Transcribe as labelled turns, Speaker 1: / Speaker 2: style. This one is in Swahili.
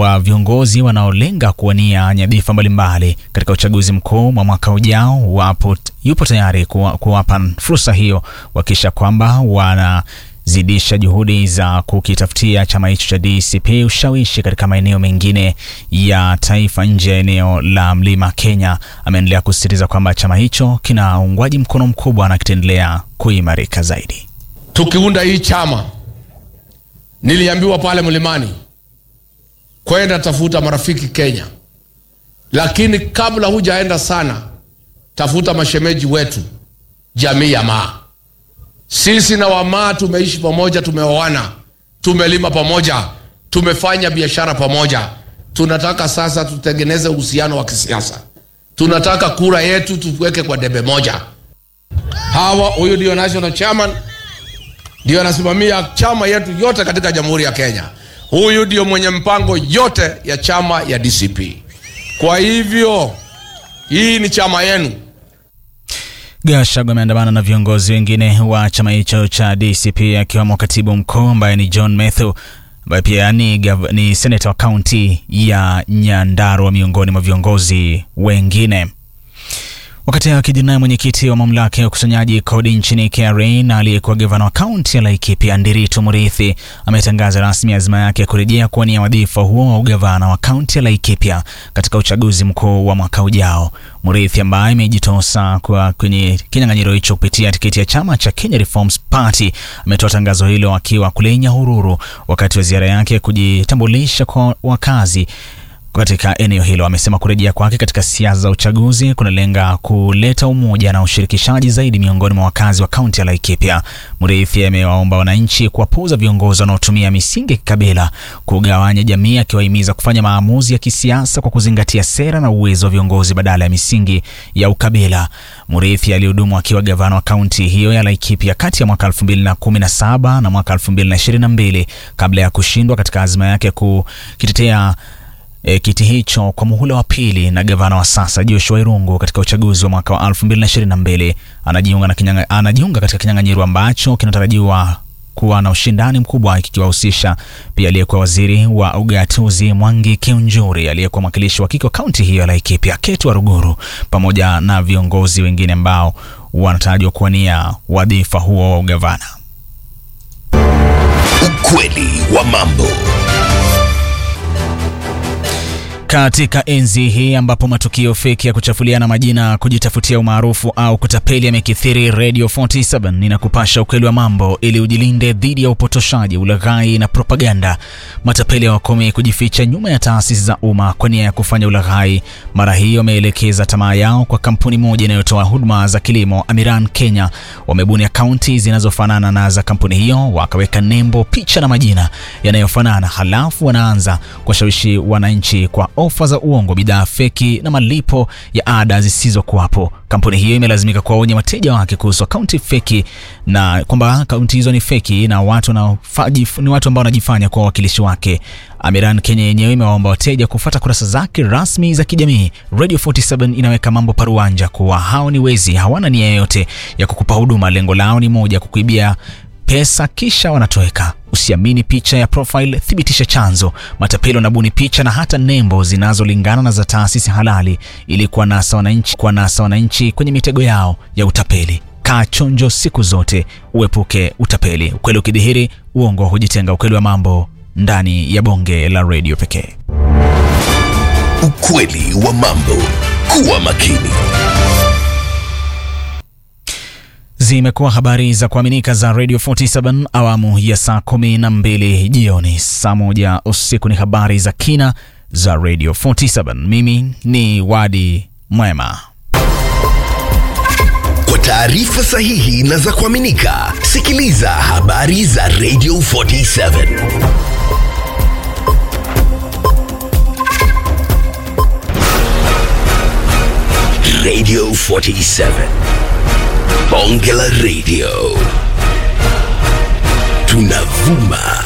Speaker 1: wa viongozi wanaolenga kuwania nyadhifa mbalimbali katika uchaguzi mkuu wa mwaka ujao wapo, yupo tayari kuwa- kuwapa fursa hiyo wakisha kwamba wanazidisha juhudi za kukitafutia chama hicho cha DCP ushawishi katika maeneo mengine ya taifa nje ya eneo la mlima Kenya. Ameendelea kusisitiza kwamba chama hicho kina uungwaji mkono mkubwa na kitaendelea kuimarika zaidi.
Speaker 2: tukiunda hii chama niliambiwa pale mlimani kwenda tafuta marafiki Kenya, lakini kabla hujaenda sana, tafuta mashemeji wetu, jamii ya Maa. Sisi na Wamaa tumeishi pamoja, tumeoana, tumelima pamoja, tumefanya biashara pamoja. Tunataka sasa tutengeneze uhusiano wa kisiasa. Tunataka kura yetu tuweke kwa debe moja. Hawa, huyu ndio national chairman ndio anasimamia chama yetu yote katika Jamhuri ya Kenya. Huyu ndio mwenye mpango yote ya chama ya DCP. Kwa hivyo hii ni chama yenu.
Speaker 1: Gachagua ameandamana na viongozi wengine wa chama hicho cha DCP akiwemo katibu mkuu ambaye ni John Methu ambaye pia ni, gav- ni seneta wa kaunti ya Nyandarua miongoni mwa viongozi wengine. Wakati hayo akijiri naye mwenyekiti wa mamlaka ya ukusanyaji kodi nchini KRA na aliyekuwa gavana wa kaunti ya Laikipia Ndiritu Muriithi ametangaza rasmi azma yake ya kurejea kuwania wadhifa huo wa ugavana wa kaunti ya Laikipia katika uchaguzi mkuu wa mwaka ujao. Muriithi ambaye amejitosa kwa kwenye kinyang'anyiro hicho kupitia tiketi ya chama cha Kenya Reforms Party ametoa tangazo hilo akiwa kule Nyahururu wakati wa ziara yake ya kujitambulisha kwa wakazi katika eneo hilo. Amesema kurejea kwake katika siasa za uchaguzi kunalenga kuleta umoja na ushirikishaji zaidi miongoni mwa wakazi wa kaunti ya Laikipia. Muriithi amewaomba wananchi kuwapuuza viongozi wanaotumia misingi ya kikabila kugawanya jamii, akiwahimiza kufanya maamuzi ya kisiasa kwa kuzingatia sera na uwezo wa viongozi badala ya misingi ya ukabila. Muriithi alihudumu akiwa gavana wa kaunti hiyo ya Laikipia kati ya mwaka 2017 na mwaka 2022 kabla ya kushindwa katika azma yake kukitetea e, kiti hicho kwa muhula wa pili na gavana wa sasa Joshua Irungu katika uchaguzi wa mwaka wa 2022. Anajiunga, na kinyanga, anajiunga katika kinyang'anyiro ambacho kinatarajiwa kuwa na ushindani mkubwa kikiwahusisha pia aliyekuwa waziri wa ugatuzi Mwangi Kiunjuri, aliyekuwa mwakilishi wa kike wa kaunti hiyo ya Laikipia Ketu Waruguru, pamoja na viongozi wengine ambao wanatarajiwa kuwania wadhifa huo wa ugavana.
Speaker 3: Ukweli wa mambo.
Speaker 1: Katika enzi hii ambapo matukio feki ya kuchafuliana majina, kujitafutia umaarufu au kutapeli yamekithiri, Radio 47 inakupasha ukweli wa mambo ili ujilinde dhidi ya upotoshaji, ulaghai na propaganda. Matapeli hawakome kujificha nyuma ya taasisi za umma kwa nia ya kufanya ulaghai. Mara hii wameelekeza tamaa yao kwa kampuni moja inayotoa huduma za kilimo, Amiran Kenya. Wamebuni akaunti zinazofanana na za kampuni hiyo, wakaweka nembo, picha na majina yanayofanana, halafu wanaanza kuwashawishi wananchi kwa ofa za uongo, bidhaa feki na malipo ya ada zisizokuwapo. Kampuni hiyo imelazimika kuwaonya wateja wake kuhusu akaunti feki na kwamba akaunti hizo ni feki na watu wanaofaji- ni watu ambao wanajifanya kuwa wawakilishi wake. Amiran Kenya yenyewe imewaomba wateja kufuata kurasa zake rasmi za kijamii. Radio 47 inaweka mambo paruanja kuwa hao ni wezi, hawana nia yoyote ya kukupa huduma. Lengo lao ni moja, kukuibia pesa kisha wanatoweka. Usiamini picha ya profile, thibitisha chanzo. Matapeli wanabuni picha na hata nembo zinazolingana na za taasisi halali ili kuwanasa wananchi, kuwanasa wananchi kwenye mitego yao ya utapeli. Kaa chonjo siku zote, uepuke utapeli. Ukweli ukidhihiri, uongo hujitenga. Ukweli wa mambo ndani ya bonge la redio pekee.
Speaker 3: Ukweli wa mambo. Kuwa makini.
Speaker 1: Zimekuwa habari za kuaminika za Radio 47 awamu ya saa kumi na mbili jioni. Saa moja usiku ni habari za kina za Radio 47. Mimi ni Wadi Mwema.
Speaker 3: Kwa taarifa sahihi na za kuaminika, sikiliza habari za Radio 47. Radio 47. Bonge la Radio. Tunavuma